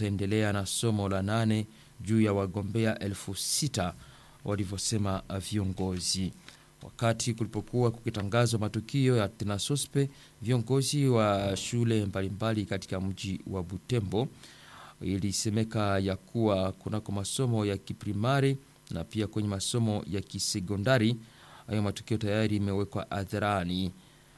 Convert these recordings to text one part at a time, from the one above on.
wataendelea na somo la nane juu ya wagombea elfu sita walivyosema viongozi. Wakati kulipokuwa kukitangazwa matukio ya tenasospe, viongozi wa shule mbalimbali katika mji wa Butembo ilisemeka ya kuwa kunako masomo ya kiprimari na pia kwenye masomo ya kisekondari hayo matukio tayari imewekwa hadharani.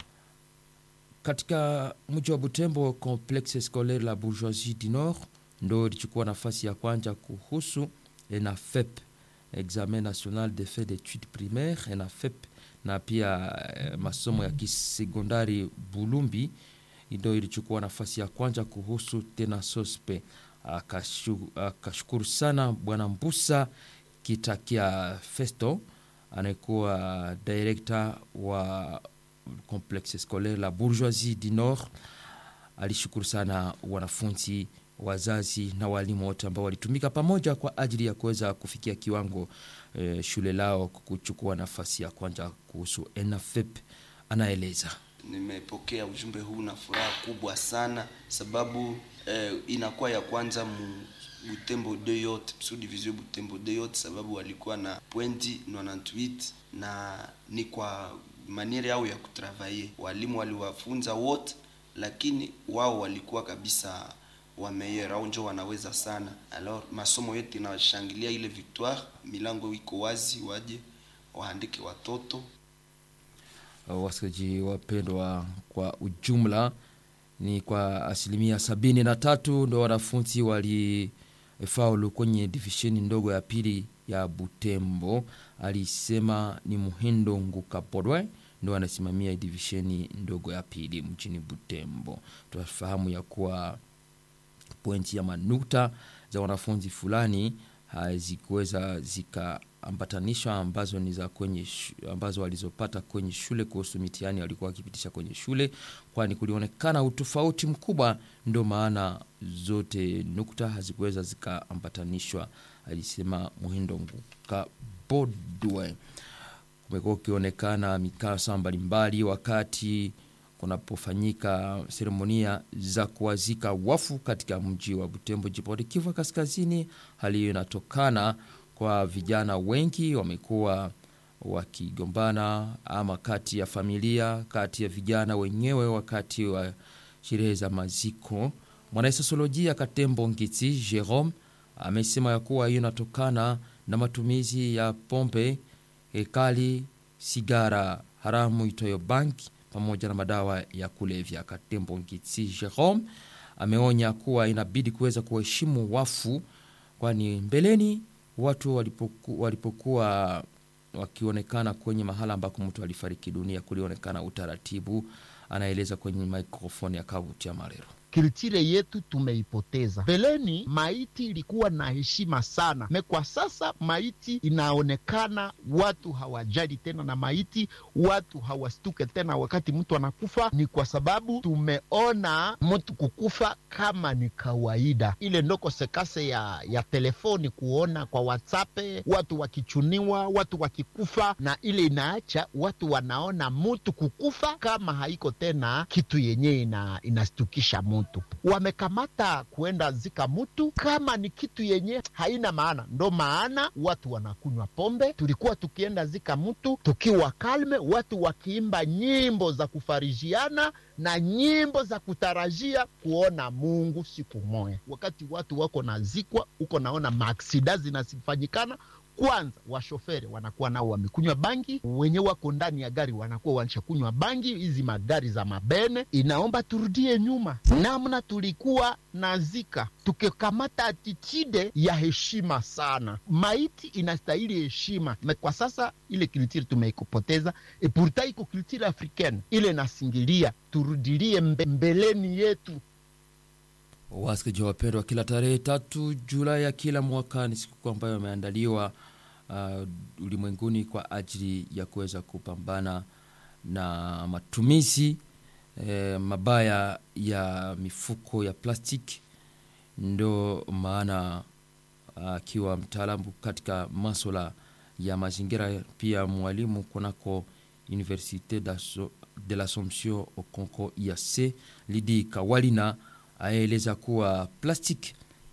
Katika mji wa Butembo, Complexe Scolaire la Bourgeoisie du Nord ndo ilichukua nafasi ya kwanza kuhusu ENAFEP, Examen National de Fait d'Etudes Primaires, ENAFEP, na pia eh, masomo ya kisekondari Bulumbi ndo ilichukua nafasi ya kwanza kuhusu tena sospe. Akashukuru sana Bwana Mbusa Kitakia Festo anayekuwa direkta wa Complexe Scolaire la Bourgeoisie du Nord. Alishukuru sana wanafunzi, wazazi na walimu wote ambao walitumika pamoja kwa ajili ya kuweza kufikia kiwango eh, shule lao kuchukua nafasi ya kwanza kuhusu ENAFEP. Anaeleza Nimepokea ujumbe huu na furaha kubwa sana sababu eh, inakuwa ya kwanza mu Butembo de yote sous division Butembo de yote, sababu walikuwa na pointi 98 na ni kwa maniere yao ya kutravaye. Walimu waliwafunza wote, lakini wao walikuwa kabisa wameyera au njo wanaweza sana. Alors masomo yote inawashangilia ile victoire, milango iko wazi, waje waandike watoto wasikilizaji wapendwa, kwa ujumla ni kwa asilimia sabini na tatu ndo wanafunzi walifaulu kwenye divisheni ndogo ya pili ya Butembo. Alisema ni Muhindo Ngukapodwe ndo anasimamia divisheni ndogo ya pili mjini Butembo. Tunafahamu ya kuwa pointi ya manukta za wanafunzi fulani hazikuweza zikaambatanishwa ambazo ni za kwenye ambazo walizopata kwenye shule kuhusu mitihani walikuwa wakipitisha kwenye shule, kwani kulionekana utofauti mkubwa, ndio maana zote nukta hazikuweza zikaambatanishwa, alisema Muhindo Nguka Bodwe. Kumekuwa ukionekana mikasa mbalimbali wakati kunapofanyika seremonia za kuwazika wafu katika mji wa Butembo, jimboni Kivu Kaskazini. Hali hiyo inatokana kwa vijana wengi wamekuwa wakigombana, ama kati ya familia, kati ya vijana wenyewe wakati wa sherehe za maziko. Mwanasosiolojia Katembo Ngiti Jerome amesema ya kuwa hiyo inatokana na matumizi ya pombe ekali, sigara haramu itoyo banki pamoja na madawa ya kulevya. Katembo Ngitsi Jerome ameonya kuwa inabidi kuweza kuheshimu wafu, kwani mbeleni watu walipoku, walipokuwa wakionekana kwenye mahala ambako mtu alifariki dunia kulionekana utaratibu. Anaeleza kwenye mikrofoni ya Kavuti ya Marero. Kiltire yetu tumeipoteza. Mbeleni maiti ilikuwa na heshima sana, me kwa sasa maiti inaonekana watu hawajali tena na maiti, watu hawastuke tena wakati mtu anakufa. Ni kwa sababu tumeona mtu kukufa kama ni kawaida. Ile ndo kosekase ya, ya telefoni, kuona kwa WhatsApp watu wakichuniwa, watu wakikufa, na ile inaacha watu wanaona mtu kukufa kama haiko tena kitu yenyewe ina, inastukisha mtu wamekamata kuenda zika mutu kama ni kitu yenye haina maana. Ndo maana watu wanakunywa pombe. Tulikuwa tukienda zika mutu tukiwa kalme, watu wakiimba nyimbo za kufarijiana na nyimbo za kutarajia kuona Mungu siku moja. Wakati watu wako nazikwa huko, naona maaksida zinasifanyikana kwanza washoferi wanakuwa nao wamekunywa bangi, wenye wako ndani ya gari wanakuwa wanishakunywa bangi. Hizi magari za mabene, inaomba turudie nyuma namna tulikuwa nazika, tukikamata atitide ya heshima sana. Maiti inastahili heshima. Kwa sasa ile kulturi tumeikopoteza, e pourtant iko kulturi africaine ile nasingilia, turudilie mbe, mbeleni yetu. Wasikilizaji wapendwa, kila tarehe tatu Julai ya kila mwaka ni sikukuu ambayo imeandaliwa uh, ulimwenguni kwa ajili ya kuweza kupambana na matumizi eh, mabaya ya mifuko ya plastiki. Ndo maana akiwa uh, mtaalamu katika maswala ya mazingira, pia mwalimu kunako Universite de l'Assomption au Congo IAC Lidi Kawalina aeleza kuwa plastiki